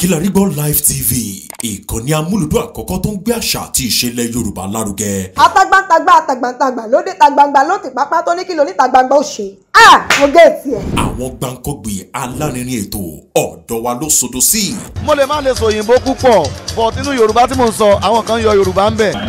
Kilarigbo Live TV ìkànnì amúlùdún àkọ́kọ́ tó ń gbé àṣà àti ìṣẹ̀lẹ̀ Yorùbá lárugẹ. atagbantagba atagbantagba lóde tagbangba lóde pápá tó ní kí lóní tagbangba ó ṣe à mo gé etí ẹ. àwọn gbàǹkọ́gbìn alárinrin ètò ọ̀dọ́ wa ló sodo sí. mo lè má lè sọ òyìnbó púpọ̀ but nínú yorùbá tí mò ń sọ àwọn kan yọ yorùbá ń bẹ̀.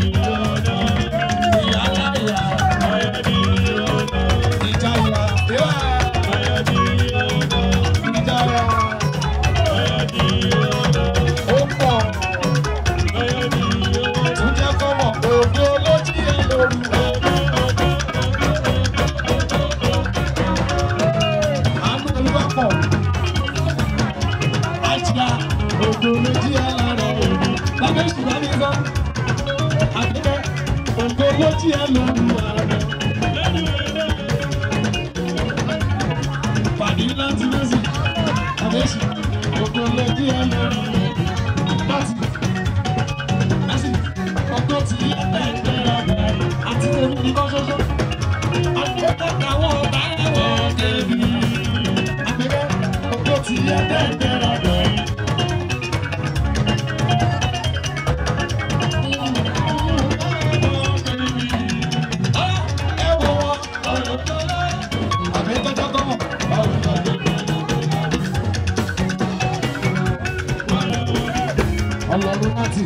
ọlọ́run láti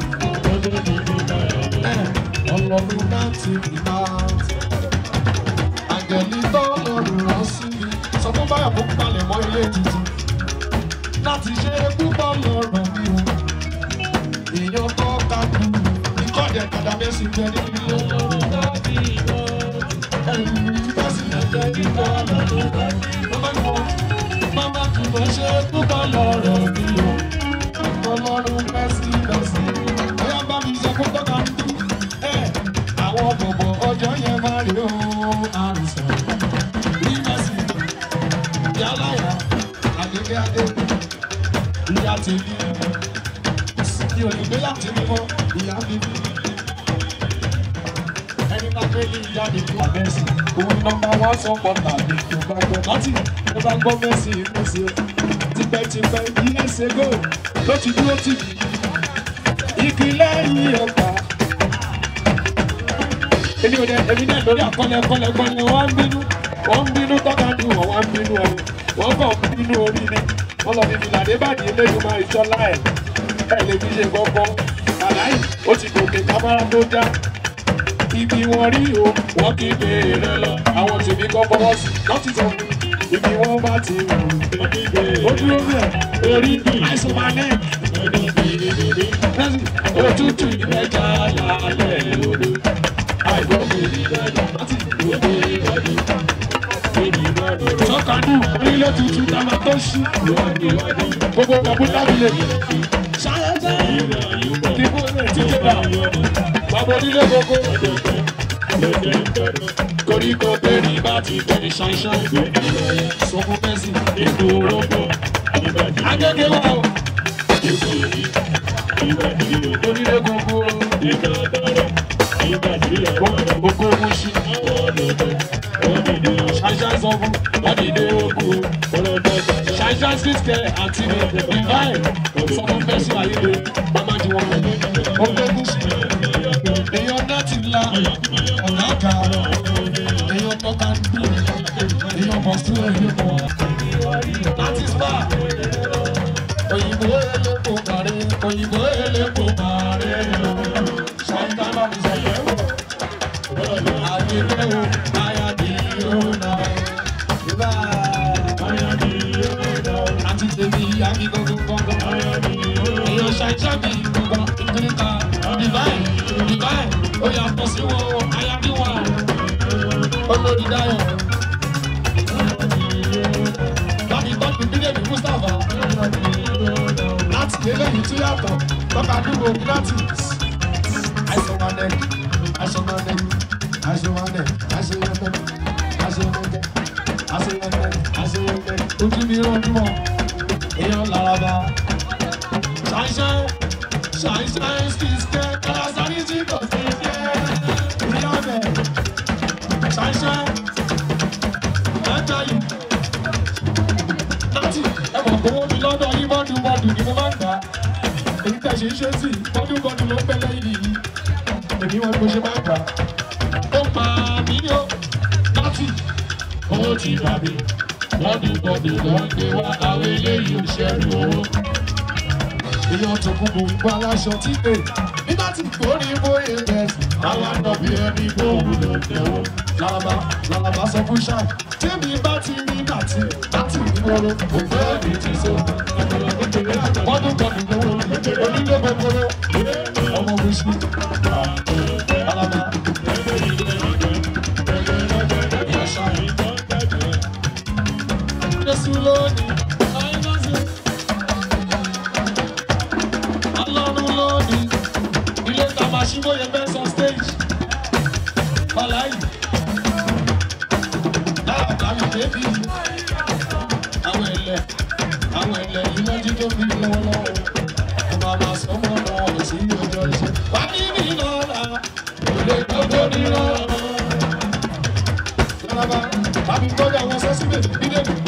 ọlọ́run láti ìgbà àgẹ̀lí tó lọ́rùn rán sí mi sọ fún báyọ̀ kó palẹ̀ mọ́ ilé tuntun láti ṣe púpọ̀ lọ́rọ̀ mi o èèyàn tó ká kú ìkọ́jẹ̀ kàdà mẹ́sì jẹ́ ní ilé ọlọ́run láti ìgbà mẹ́sì jẹ́ ní ilé ọlọ́run Mama kì í ṣe púpọ̀ lọ́rọ̀ mi o ọlọ́run mẹ́sì mẹ́sì bóyá bá mi sọ fún tọ́ka ń dún ẹ̀ àwọn bọ̀bọ̀ ọjọ́ yẹn máa rí o àrùsọ̀ ní mẹ́sì yálàyà àdéhùn adé ìyá tèmi kí olùgbé láti mímọ́ ìyá bíbí ẹni máa gbé ní ìyá mi fún àbẹ́sì òun nọmba wá sọ pọ̀ tàbí tó bá gbọ́ láti ẹ bá gbọ́ mẹ́sì mẹ́sì tipẹ́tipẹ́ years ago ló ti dúró tì mí igi lẹ́yìn ọgbà. èmi ò dẹ èmi náà lórí àkọlẹ̀ kọlẹ̀ kọlẹ̀ wọ́n ń bínú wọ́n ń bínú tọ́ka dùn wọ́n wọ́n ń bínú ọ̀rọ̀ wọ́n kàn ń bínú orí ni wọ́n lọ fi fìlà débàdì eléyìí máa ìṣọ́lá ẹ̀ ẹ̀ lè fi ṣe gbọ́gbọ́ àláì ó ti gòkè kámárà tó dá ibi wọn rí o wọn kì í béèrè lọ àwọn tèmi kọ́ fọwọ́ sí lọ́tí sọ fún ibi wọn bá ti wù ó dúró bẹ́ẹ̀ orí àìsàn máa lẹ́ òtútù ìmẹ́jà lálẹ́ lóru àìgbọ́ bèrè lọ́dọ̀ láti òde ìwádìí. Sọ́kàdù orílẹ̀ tuntun ta máa tó ṣí. Gbogbo ọ̀bùn lábìlẹ̀. Ṣáyẹ́sẹ́ kíkó rẹ̀ ti jẹ́ bá. Bàbá onílé gbogbo. Koríko bẹ́ẹ̀ni bá ti bẹ̀rẹ̀ ṣáìṣáì. Sọ́kún mẹ́sì ètò orógbó. Agége wà o. Onílé gbogbo. Gbogbo muṣi. Ṣáìṣáì sọ fún ọ̀dìdé ogun. Ṣáìṣáì street care àti divine. Sọ́kún mẹ́sì ayélujára. Mama di wọn. Gbogbo muṣi. Èèyàn náà ti la ọ̀nà àga. Èèyàn tọ́ka ń bí. Èèyàn bọ̀ sí ẹ̀yìn bọ̀. Láti spa. Òyìnbó elépo kàrí. Òyìnbó elépo kàrí. Ṣáìtà bá mi sọ pé wò. Àdìgbẹ́ wo ayádi yóò nà. Ìbá ayádi yóò nà. Àti tèmi yági gbogbo gbọ́ngàn. Èèyàn ṣàìṣà mi gbogbo ìkíríkà. Divine divine ó yàtọ̀ sí wọn ayádi wà. Olórí Dáyọ̀. Láti tọ́jú bílẹ̀mì Mustapha. Láti eléyìí tún yàtọ̀. Tọ́ka dúró gratis. Àìsàn wa nẹ̀. Àìsàn wa nẹ̀. Àìsàn wa nẹ̀. Àìsàn wa nẹ̀. Àìsàn wa nẹ̀. Àìsàn wa nẹ̀. Àìsàn wa nẹ̀. Ojú mi rọ́ọ̀dún mọ́. Èèyàn laraba. Ṣàìṣẹ́. Ṣàìṣẹ́ ṣìṣẹ́. Kàlàsárì tí kò sí ṣe. Ìyá bẹ̀. Ṣàìṣẹ́. Ẹja yìí. Láti ẹ̀wọ̀n kówó mi lọ́dọ̀ yín bọ́dún bọ́dún. gọ́dù ni mo máa ń gbà èyí tẹ̀ ṣe ń ṣe sí gọ́dù gọ́dù ló ń pẹ́ lẹ́yìn yìí èmi wọn ni mo ṣe máa ń gbà ó pa mí ní ó láti owó ti bà mí gọ́dù gọ́dù ló ń gbé wá àwọn eléyìí ò ṣẹ́rù owó èèyàn tó kú bò ń bá aláṣọ tí pé nígbà tí kórìí bóyá bẹ́ẹ̀sì àwọn àna bí ẹni bóun ló tẹ̀wọ́ làlàbà làlàbà sọ fún ṣáà tèmi bá ti rí dàtí láti ìgboro òfé mi ti so wọ́n tún kọ́ mi lówó onílé gbogbo ọmọ mi sí làlàbà. Jésù lónìí, àìmọ́sí. Ọlọ́run lónìí, ilé tàbá ṣíbóyè mẹ́sàn stage. Bàláyì, láàbàmì débì. Àwọn ẹ̀lẹ̀, àwọn ẹ̀lẹ̀ iná jíjó fi lọ́wọ́lọ́wọ́. Ọba máa sọ mọ́ ọmọ ọ̀rọ̀ sí ọjọ́ iṣẹ́. Wá ní mi lọ́la, kò lè gbogbo nírọ̀. Lálábà, bàbí gbọ́dọ̀ àwọn sọ́síbẹ̀ nídé mi.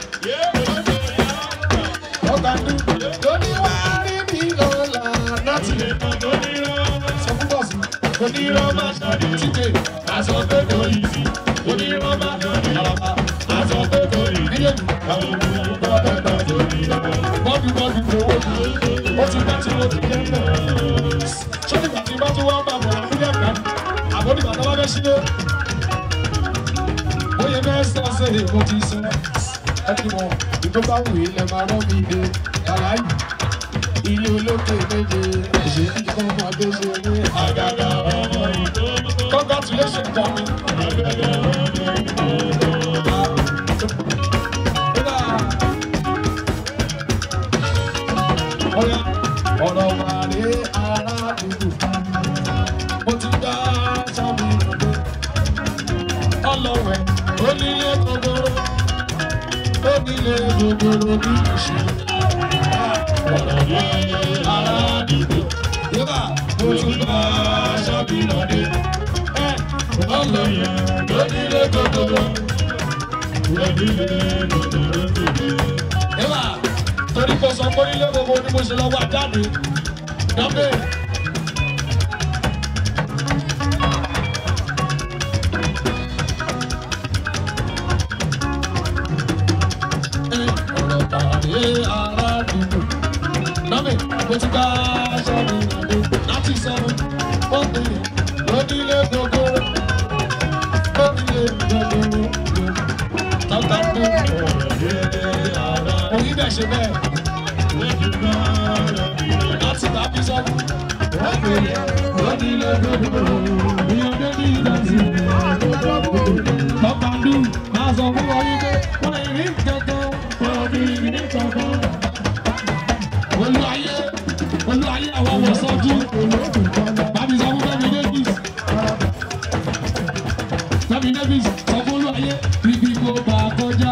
Ọ̀gá ń dún, lóní wá rí mi lọ́la láti lè mọ sọ fún bọ́ọ̀sì onírọ́ máa ṣàdé tíkè aṣọ pé kò yí sí onírọ́ máa ṣàdé àlàbà aṣọ pé kò yí nílé mi àwọn òkú bá bẹ́ẹ̀ tó ní bọ́ọ̀dù bọ́ọ̀dù lówó ó ti bá tí mo ti jẹ́ mẹ́ sọ́dìgbà tí bá tún wá bá bọ̀ fúlẹ̀ gbà àbódìgbà tó bá fẹ́ sílé bóyá mẹ́sàn-án ṣe èmo ti sọ ẹni mọ̀ ìgbó bá wù ilẹ̀ máa rọ́ mi dé kàláyì ilé olókè méje ṣe kí ọmọdé ṣe ní àgàgà ọmọ ìtò. congratulations Tommy. Ọ̀yá ọ̀rọ̀ wà ní aládùúgbò. Mo ti dá sábì lọ́dọ̀. Ọlọ́wẹ̀ onílé gbogbooro. Onílé gbogbooro ní ìṣe ọ̀rọ̀ ní aládùúgbò. Yóò mo tún bá aṣọ́bí lọ́dẹ. Ọlọ́yẹ̀ lónílé gbogbooro. Lónílé gbogbooro gbogbo. Yóò torí kò sọ pé nílé gbogbo ni mo ṣe lọ wá jáde. Dọ́bẹ̀. Ọ̀rọ̀ tàbí aládùúgbò lọ́mì mo ti bá aṣọ mi ràdé láti sọ̀rọ̀ wọ́n pè é lónílé gbogbo lónílé gbogbo tọ́ta tó òyìn bẹ̀ ṣe bẹ́ẹ̀ láti bá bí sọ́kù wọ́n pè é lónílé gbogbo ìyọ̀dé ní ìdọ̀tí tọ́ta dú máa sọ fún wọn wípé wọ́n lè rí kankan wọ́n rí ní kankan olúwayé olúwayé àwọn ọmọ sọjú bàbí sọ fún Fẹ́mi Davis Fẹ́mi Davis sọ fún olúwayé ibi kò bá kọjá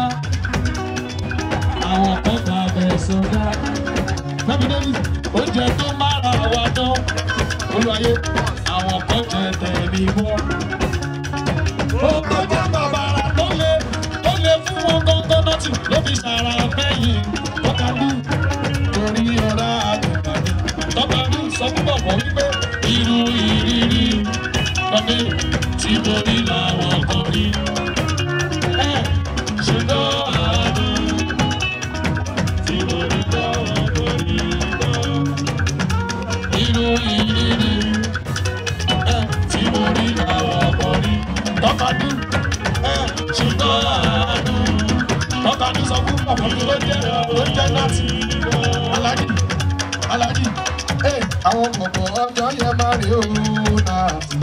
àwọn kan bá bẹ sọdá Fẹ́mi Davis oúnjẹ tó mára wa dán olúwayé àwọn kan jẹ tẹ̀mí mọ́ ó kọjá bàbàrà tó lé tó lé fún wọn gángan nọ́ọ̀tì ló fi ṣàrà fẹ́yìn ọ̀kadù torí ọ̀rá àgùntàn tọ́ba ní sọ fún bọ̀bọ̀ wípé irú ìrírí ọdẹ tí mo rí làwọn kan rí. ẹ ṣùgbọ́n àánú tí mo rí làwọn kan rí gbọ́. irú ìrírí ẹ tí mo rí làwọn kan rí. tọ́ba ní ẹ ṣùgbọ́n àánú tọ́ba ní sọ fún bọ̀bọ̀ tó jẹ́ tó jẹ́ láti alájí alájí ee àwọn bọ̀bọ̀ ọjọ́ yẹn máa rí òun náà.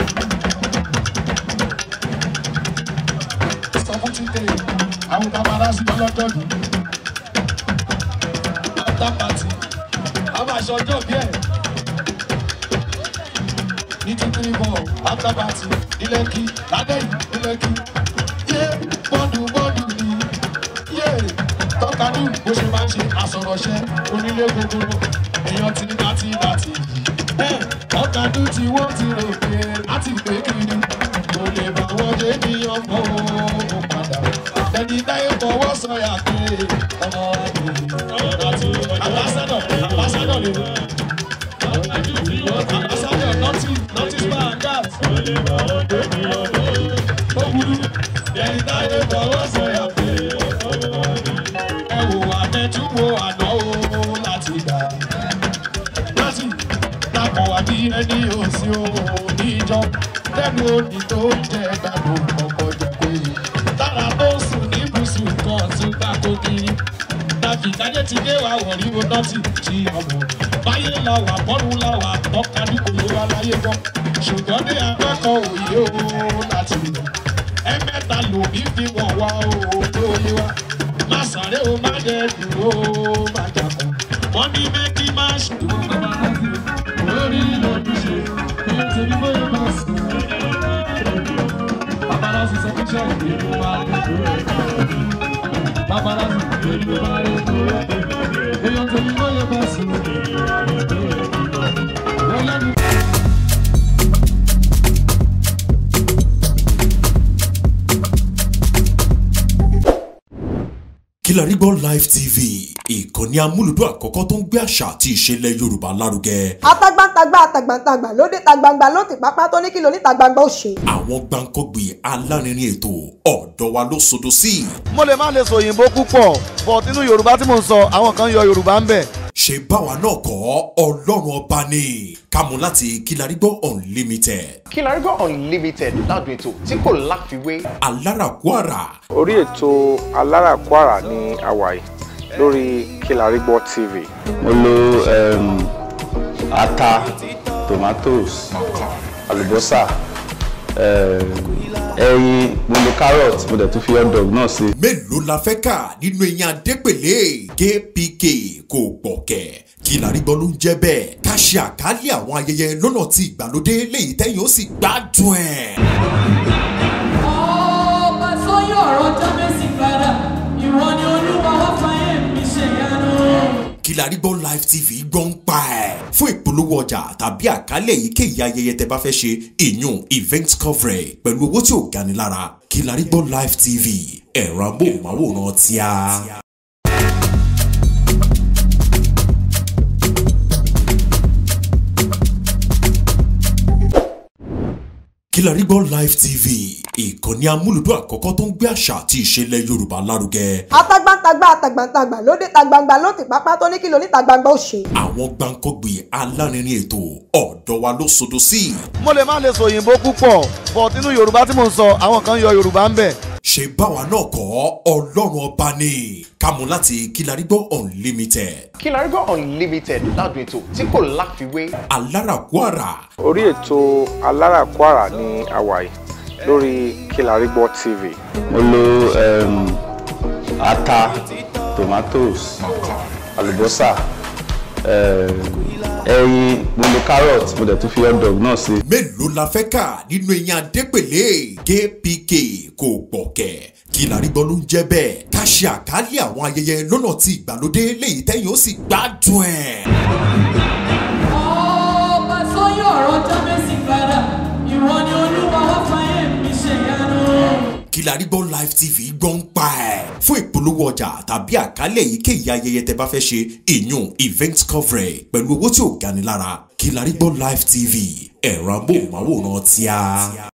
sọ fún títẹ àwọn paparazzi lọ́jọ́ yìí after party a máa ṣe ọjọ́ bí ẹ̀ ní títí bọ̀ after party ní Lẹ́kì ládẹ́yìn ní Lẹ́kì yé bọ́ọ̀dù bọ́ọ̀dù ni yé tọ́kadù bó ṣe máa ń ṣe àsọ̀rọ̀ṣẹ́ onílé gbogbo èèyàn ti ní láti láti yìí. ọ̀kadù tí wọ́n ti rò pé láti pé kiri kò lè bá wọn jẹ́ ènìyàn mọ́ ó padà. ẹni táyé fọwọ́ sọ̀yà pé ọmọ àgbè láti àbáṣẹ́dọ̀ àná o láti gbà. láti dàpọ̀ wá bí ẹni òsì òun níjọ lẹ́nu òní tó ń jẹ gbàgbọ́ kọ̀ọ̀kan jẹ pé tára tó sùn ní bùsùn kan tún gbà kó kiri tàbí kájé ti dé wa wọ̀rí wo nọ́ọ̀tì tí ọmọ báyé la wà bọ́ọ̀lù la wà tọ́kadì kò ló wá láyé gbọ́ ṣùgbọ́n ní akẹ́kọ̀ọ́ òye o láti lò ẹ̀mẹ́ta lòmí fi wọ̀n wá o tó yé wa má sáré o má dẹ̀ dúró o má jàkọ́ wọ́n ní méjì má ṣùgbọ́n bàbá láti lórí lójúṣe ní torí bóyá má sùn bàbá láti sọ fún ṣẹ́yìn nínú wa dúró bàbá láti lórí wa dúró èèyàn torí bóyá má sùn wọ́n lẹ́nu. Kilarigbo Live TV ìkànnì amúlùdún àkọ́kọ́ tó ń gbé àṣà àti ìṣẹ̀lẹ̀ Yorùbá lárugẹ. atagbantagba atagbantagba lóde tagbangba ló ti pápá tó ní kí lóní tagbangba ó ṣe. àwọn gbàǹkọ́gbì alárinrin ètò ọ̀dọ́ wa ló sodo sí. mo lè má lè sọ òyìnbó púpọ̀ but nínú yorùbá tí mo ń sọ àwọn kan yọ yorùbá ń bẹ̀. ṣe báwa náà kọ́ ọlọ́run ọba ni kámú láti Kilarigbo Unlimited Kilarigbo Unlimited ládùn ètò tí kò láfiwé. alárakúàrà orí ètò aláràkúàrà ní àwàyè lórí Kilarigbo TV. mo lo um, ata tomatoes àlùbọ́sà um, ẹyin mo lo carrot mo dẹ̀ tún fi hot dog náà sí. mélòó la fẹ́ kà nínú eyín adépèlé kpk kò gbọ̀kẹ́ Kilarigbo ló ń jẹ́ bẹ́ẹ̀ ká ṣe àkálẹ̀ àwọn ayẹyẹ lọ́nà tí ìgbàlódé léyìí tẹ́yìn ó sì gbádùn ẹ̀. ọba sọyún ọ̀rọ̀ jábẹ́sì padà ìwọ ni olúwa wá fàyè mi ṣèyanu. Kilarigbo Live TV gbọ́ ń pa ẹ̀. fún ìpolówó ọjà tàbí àkálẹ̀ èyíkéyìí ayẹyẹ tẹ bá fẹ́ ṣe ìyún event coverage pẹ̀lú owó tí ò gani lára Kilarigbo Live TV ẹ̀rọ amóhùnmáwòrán tíá. Kilarigbo Live TV ìkànnì amúlùdún àkọ́kọ́ tó ń gbé àṣà àti ìṣẹ̀lẹ̀ Yorùbá lárugẹ. atagbantagba atagbantagba lóde tagbangba ló ti pápá tó ní kí lóní tagbangba ó ṣe. àwọn gbàǹkọ́gbì alárinrin ètò ọ̀dọ́ wa ló sodo sí. mo lè má lè sọ òyìnbó púpọ̀ but nínú yorùbá tí mo ń sọ àwọn kan yọ yorùbá ń bẹ̀. ṣe báwa náà kọ́ ọlọ́run ọba ni kámú láti Kilarigbo Unlimited Kilarigbo Unlimited ládùn ètò tí kò láfiwé. alárakúàrà orí ètò aláràkúàrà ní àwàyè lórí Kilarigbo TV. mo lo um, ata tomatoes àlùbọ́sà um, ẹyin mo lo carrot mo dẹ̀ tún fi hot dog náà sí. mélòó la fẹ́ kà nínú eyín adépèlé kpk kò gbọ̀kẹ́ Kilarigbo ló ń jẹ́ bẹ́ẹ̀ ká ṣe àkálẹ̀ àwọn ayẹyẹ lọ́nà tí ìgbàlódé léyìí tẹ́yìn ó sì gbádùn ẹ̀. ọba sọyún ọ̀rọ̀ jábẹ́sì padà ìwọ ni olúwa wá fàyè mi ṣèyanu. Kilarigbo Live TV gbọ́ ń pa ẹ̀. fún ìpolówó ọjà tàbí àkálẹ̀ èyíkéyìí ayẹyẹ tẹ bá fẹ́ ṣe ìyún event coverage pẹ̀lú owó tí ò gani lára Kilarigbo Live TV ẹ̀rọ amóhùnmáwòrán tíá.